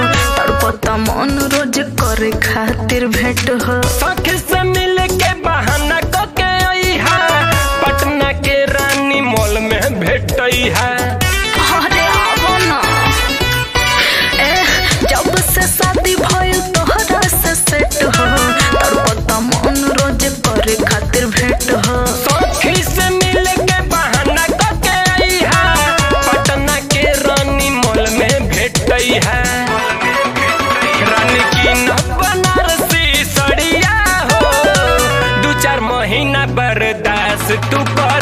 तड़पता मन रोज करे खातिर भेंट हो सख से मिल के बहाना क के आई है पटना के रानी मॉल में भेटई है अरे आवो ना ए जब से शादी भइल तोहरा से सेट हो तड़पता मन रोज करे खातिर भेंट हो सखी से मिल के बहाना क के आई है पटना के रानी मॉल में भेटई है रानी की न बनारसी सड़िया हो दू चार महीना बर्दाश्त तू कर